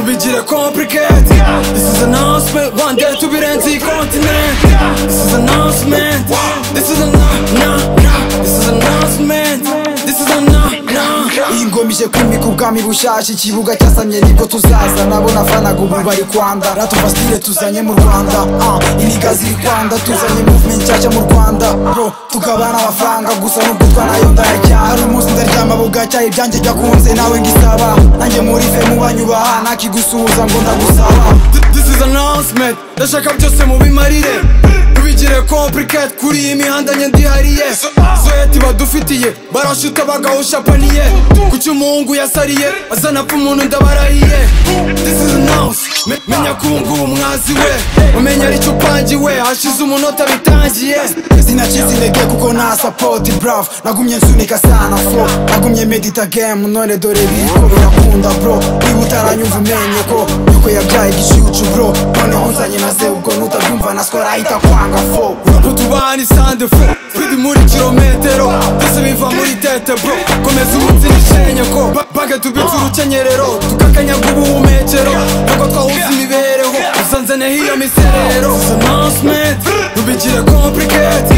bigira complicated This is announcement, one day to be renzi continent This is announcement, this is a nah nah This is announcement, this is a nah nah iyi ngoma ije kwimika ubwami bushaje ikibuga cyasamye nibwo tuzaza nabona fanaga ubu bari kwanda ratuvasitire tuzanye mu rwanda ah, iniga ziri kwanda tuzanye movement nshyashya mu rwanda bro tugabana amafaranga gusa nubwo twanayo ndayajyana hari umunsi ndaryama bugacyaye ibyanjye byakunze nawe ngisaba nanjye murive mu banyubaha nakigusuhuza ngo ndagusaba This is announcement, ndashaka byose mubimarire Ntibigire complicated kuri iyi mihanda njye ndihariye Zoyeti badufitiye, barashuta bagahusha paniye Kuki umuhungu yasariye, azana apfa umuntu ndabarahiye This is announcement, menya ko ubu ngubu mwazi we Umenye aricyo upangiwe, hashize umunota bitangiye sinacitse intege kuko nta sapoti bravo nagumye nsunika sana fo nagumye medita game none dore biko birakunda bro niba utaranyumva umenye ko yuko yabyaye igicucu bro noneho nzanye na ze ubwo nutabyumva na skora ahita kwanga fo Utubani sande fo, turi muri kilometero Byose biva muri tete bro, komeza umunsi nishenye ko Ba- Bage tubitse urukenyerero, tukakanyaga ubuhumekero Ntabwo twahuza imibereho, usanze neho iyo miserero This is announcement, ntibigire complicated